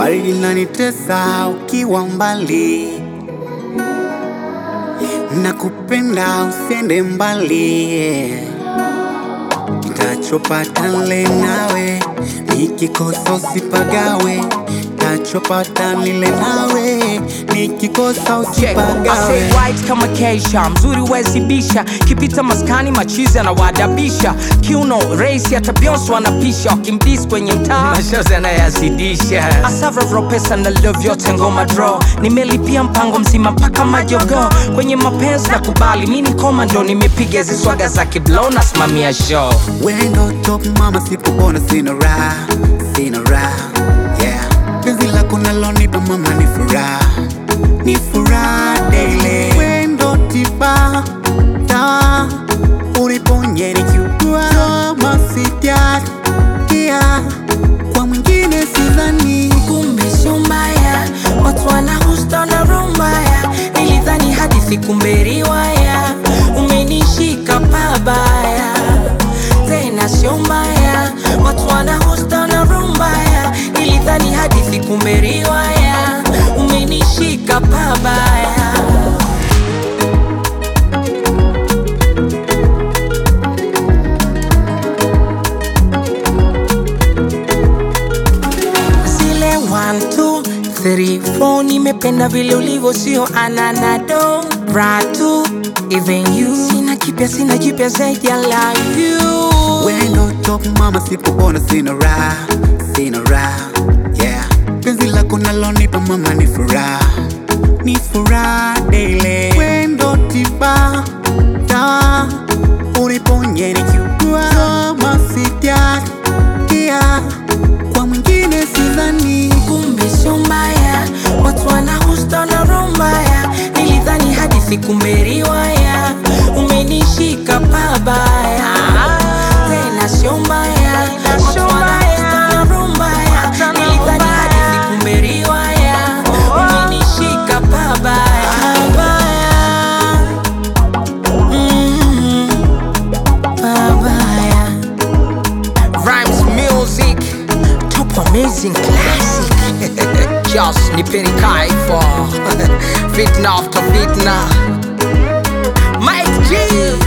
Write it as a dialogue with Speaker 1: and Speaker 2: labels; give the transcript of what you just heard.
Speaker 1: baridi lanitesa ukiwa mbali, nakupenda usiende mbali, tachopata nile nawe, nikikosa usipagawe, tachopata nile nawe, nikikosa
Speaker 2: Check. I
Speaker 1: usipagawe.
Speaker 2: say white kama Keisha, mzuri wezibisha, kipita maskani machizi anawadabisha, kiuno race hata Beyonce wanapisha, wakimdis kwenye mtaa mashozi anayazidisha. Asavro pesa na love yote ngoma draw, nimelipia mpango mzima mpaka majogo kwenye mapenzi na kubali, mi ni komando, nimepiga hizi swaga za kiblo, nasimamia show
Speaker 1: Wendo top mama, sipopona sina raha, sina raha yeah. Penzi lako nalonipa mama ni furaha, ni furaha daily. Wendo tiba dawa, uniponye nikiugua, kama sijakia kwa mwingine sidhani.
Speaker 3: kumbe sio mbaya, watu wanahusta na roho mbaya. Nilidhani hadithi kumbe riwaya, umenishika pabaya, tena sio mbaya, watu wanahusta na roho mbaya. Nilidhani hadithi kumbe riwaya, umenishika pabaya. zile 1 2 3 4 nimependa vile ulivyo sio ananado ratu even you sina kipya sina jipya zaidi ya love you
Speaker 1: Wendo top mama, sipopona sina raha, sina raha yeah. Penzi lako nalonipa mama ni furaha, ni furaha daily. Wendo tiba dawa, uniponye nikiugua, kama sijakia kwa mwingine sidhani.
Speaker 3: kumbe sio mbaya watu wanahusta na roho mbaya nilidhani hadithi kumbe riwaya umenishika pabaya tena sio mbaya watu wanahusta na roho mbaya nilidhani hadithi kumbe riwaya umenishika pabaya Pabaya. Mm, pabaya
Speaker 2: Rhymes Music Top Amazing Classic Just nipeni kaifo Fitna after fitna Mike G